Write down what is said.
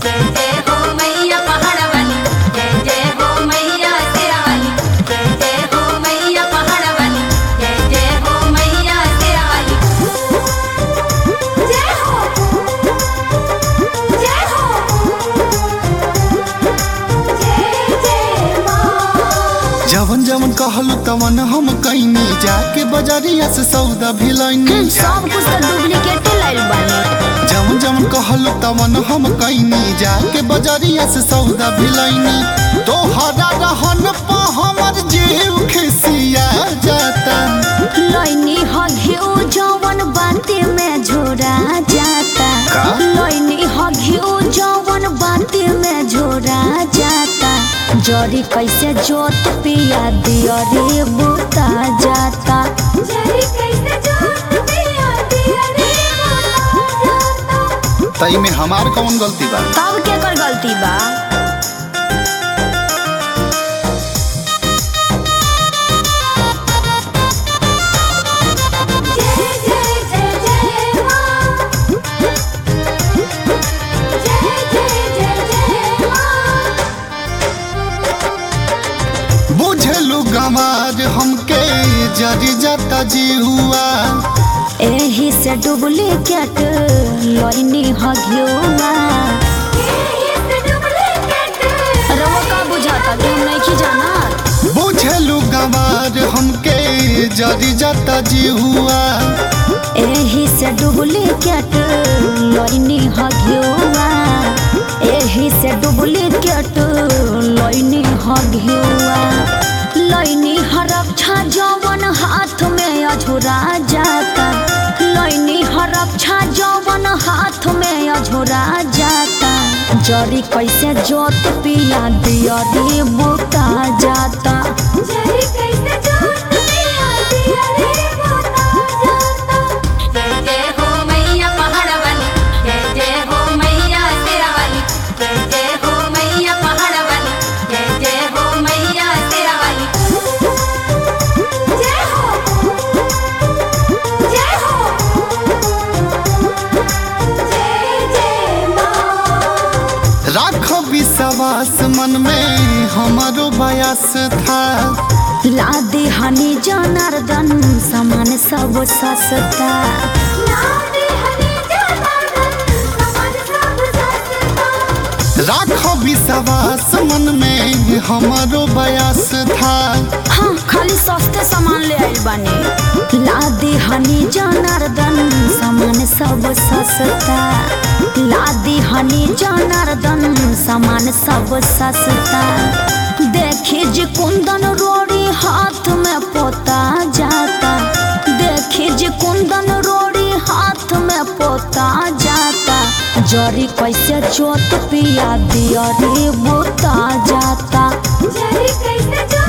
जय जय हो मैया पहाड़ वाली जय जय हो मैया शेरा वाली जय जय हो मैया पहाड़ वाली जय जय हो मैया शेरा वाली जय हो जय हो जय जय माँ जवन जवन कहलू तवन हम कैनी जाके बजरिया से सौदा भी लैनी सब कुछ तो डुप्लीकेट लाइल बानी जवन जवन कहलू तवन हम कैनी जाके बजरिया से सौदा भी लैनी तोहरा रहन पा हमर जीव खिसिया जाता लैनी हघियो जवन बाते में झोरा जाता का? लैनी हघियो जवन बाते में झोरा जाता जरी कैसे जोत पिया दिया रे बुता जाता जरी कैसे जोत दिया दिया रे बोला जाता तई में हमार कौन गलती बा तब केकर गलती बा जय जय जय जय माँ जय जय जय जय माँ बुझलू गमार हमके जरी जाता जी हुआ एही से डुप्लीकेट लैनी हघियो ये से डुप्लीकेट रवा का बुझाता तुम नहीं की जाना बुझलू गमार हमके जरी जाता जी हुआ एही से डुप्लीकेट लैनी हघियोआ एही से डुप्लीकेट लैनी हघियोआ लैनी हरक्षा जवन हाथ में अझुरा जाता लैनी हरक्षा जवन हाथ में अझुरा जाता जरी कैसे जोत पिया दिया रे बुता जाता जरी कैसे जोत दिया दिया रे बोला जाता जय जय हो मैया पहाड़ वाली जय जय हो मैया शेरा वाली जय जय हो मैया पहाड़ वाली जय जय हो मैया शेरा वाली जय हो जय हो जय जय माँ राख विश्वास मन में हमारो बयास था लादे हनी जनार्दन समान सब सस्ता लाडे हनी जनार्दन समान सब सस्ता राख विश्वास मन में हमारो बयास था हाँ खाली सस्ते सामान ले आइल बानी लादे हनी जनार्दन समान सब सस्ता लादे हनी जनार्दन समान सब सस्ता देखी जी कुंदन रोड़ी हाथ में पोता जाता देखी जी कुंदन रोड़ी हाथ में पोता जाता जरी कैसे जोत पिया दिया रे बोता जाता जरी कैसे जो